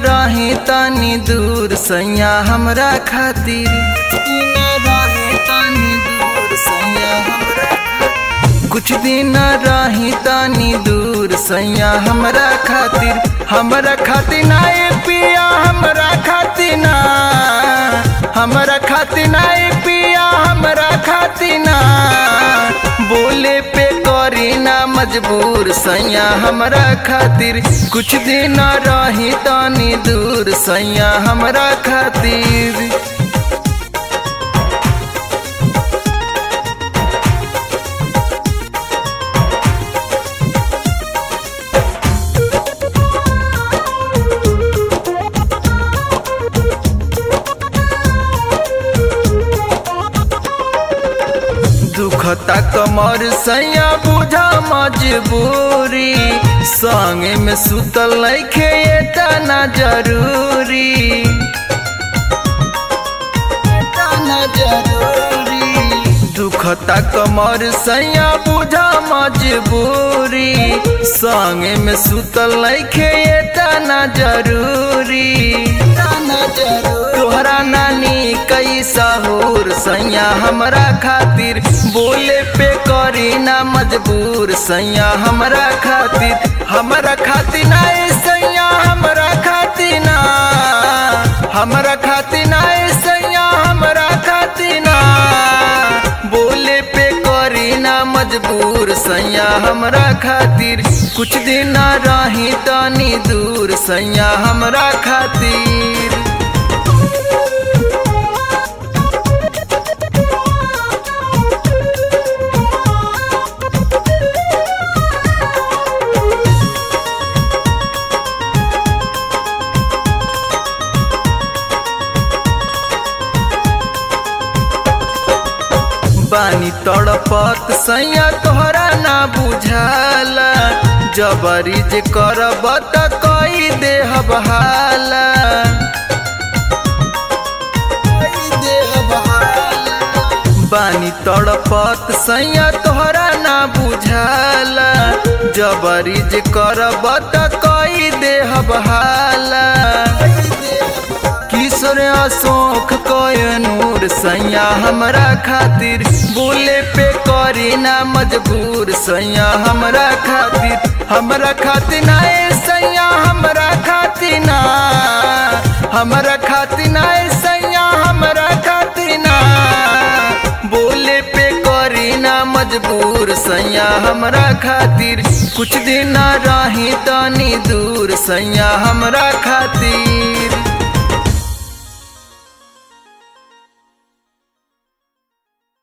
रही तनी दूर सैया हमरा खातिर दिन रही तनी दूर सैया हमरा खातिर। कुछ दिन रही तनी दूर सैया हमरा खातिर हमरा खातिर ना ए पिया हमरा खातिर ना हमरा खातिर ना ए पिया हमरा खातिर ना बोले पे करी ना मजबूर सैया हमरा खातिर कुछ दिन रही तनी दूर सैया हमरा खातिर दुखता कमर सैया बुझा मजबूरी संगे में सुतल लैखे एतना जरूरी एतना जरूरी दुखता कमर सैया बुझा मजबूरी संगे में सुतल लैखे एतना जरूरी एतना जरूरी तोहरा नानी कई सहूर सैया हमरा खातिर बोले पे करी ना मजबूर सैया हमरा खातिर हमरा खातिर ना ए सैया हमरा खातिर ना हमरा खातिर ना ए सैया हमरा खातिर ना बोले पे करी ना मजबूर सैया हमरा खातिर कुछ दिन रही तनी दूर सैया हमरा खातिर बानी तड़पत सैया तोहरा ना बुझाला जबरी जे करब त कई देह बहाला बानी तड़पत सैया तोहरा ना बुझाला जबरी जे करब त कई देह बहाला किशोर अशोक कय नूर सैया हमरा खातिर बोले पे करी ना मजबूर सैया हमरा खातिर हमरा खातिर ना ए सैया हमरा खातिर ना हमरा खातिर ना ए सैया हमरा खातिर ना बोले पे करी ना मजबूर सैया हमरा खातिर कुछ दिन रही तनी दूर सैया हमरा खातिर